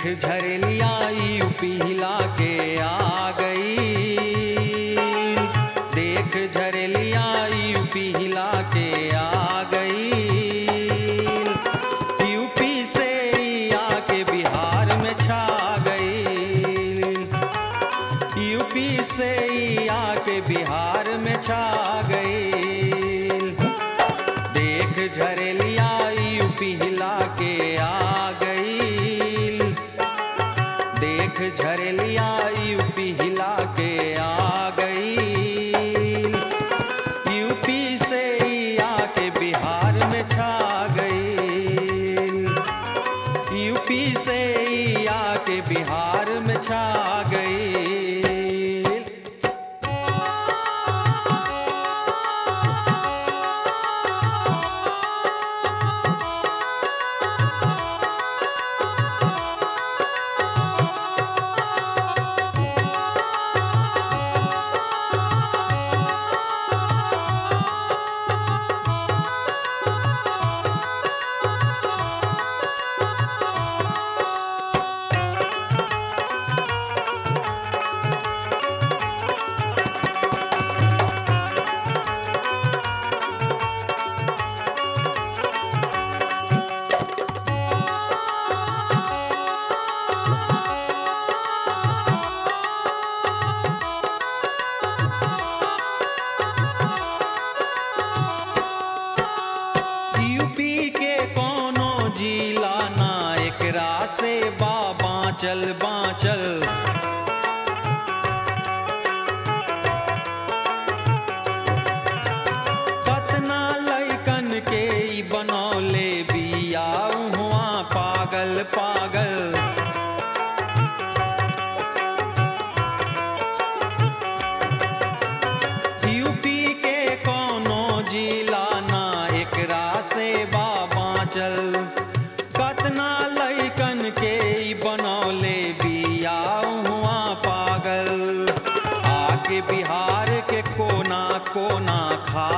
झरेलिया UP हिला के आ गई देख झरेलिया यूपी हिला के आ गई यूपी से ही आके बिहार में छा गई यूपी से ही आके बिहार में छा गई देख झरेलिया यूपी हिला के आ गई देख झरेलिया यूपी हिला के आ गई यूपी से ही आके बिहार में छा गई यूपी से ही आके बिहार में छा गई यूपी के कोनो जिला ना एकरा से बा बाँचल बाँचल कतना लैकन के ई बनौले बिया हुआ पागल पागल यूपी के कोनो जिला ना एकरा से बा बाँचल कतना लैकन के ई बनौले बिया हुआ पागल आके बिहार के कोना कोना खा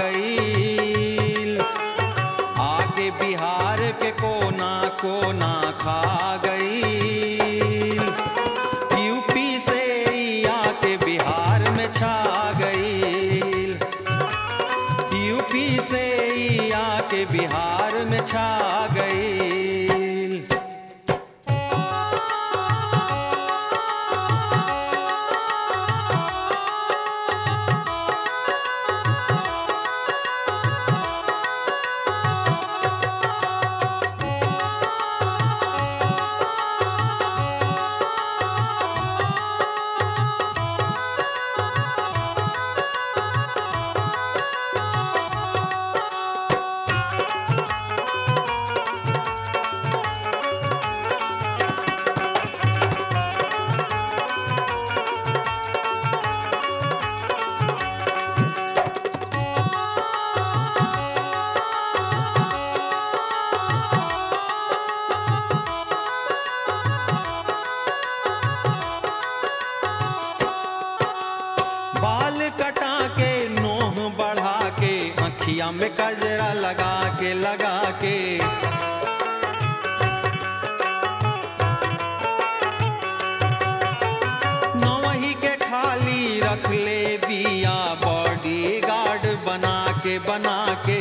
गई आके बिहार के कोना कोना खा गई यूपी से ही आके बिहार में छा गई यूपी से ही आके बिहार में छा गई बाल कटा के नोह बढ़ा के अखिया में कजरा लगा के लगा के नवही के खाली रख ले बिया बॉडी गार्ड बना के बना के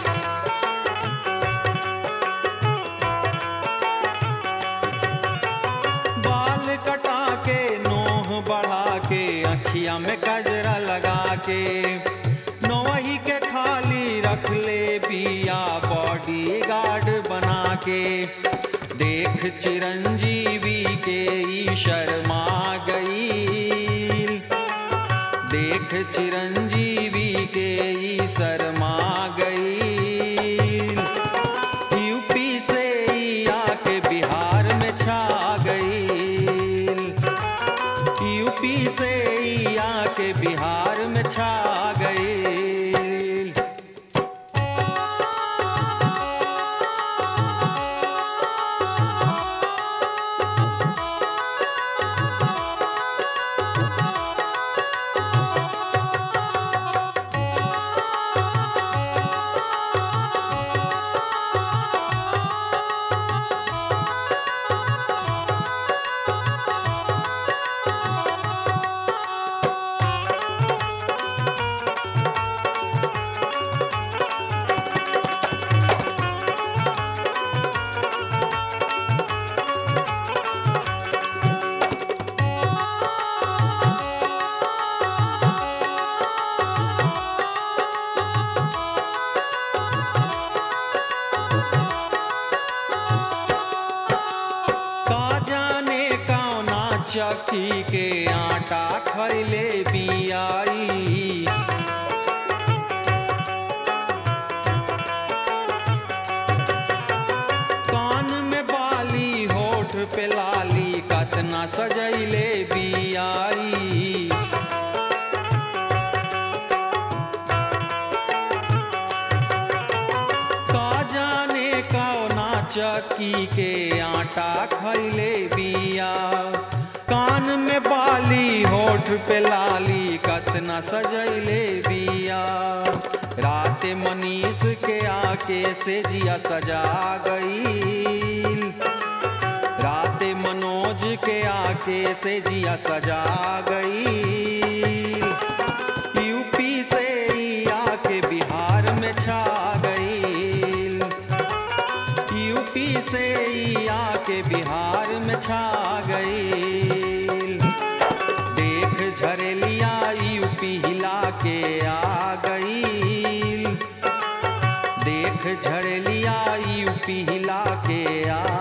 बाल कटा के नोह बढ़ा के अखिया में गजरा लगा के नोही के खाली रख ले बिया बॉडी गार्ड बना के देख चिरंजीवी के ई शर्मा गई देख चिरंजीवी के ई शर्मा गई यूपी से ही आके बिहार में छा गई यूपी से ही आके बिहार में छा गई चक्की के आटा खैले बियाई कान में बाली होठ पे लाली कतना सजैले बियाई का जाने कौना चक्की के आटा खैले बिया कान में बाली होठ पे लाली कतना सजैले बिया रात मनीष के आके से जिया सजा गई रात मनोज के आके से जिया सजा गई यूपी से ही आके बिहार में छा गई यूपी से ही आके बिहार में छा गई देख झरेलिया यूपी हिला के आ गई देख झरेलिया यूपी हिला के आ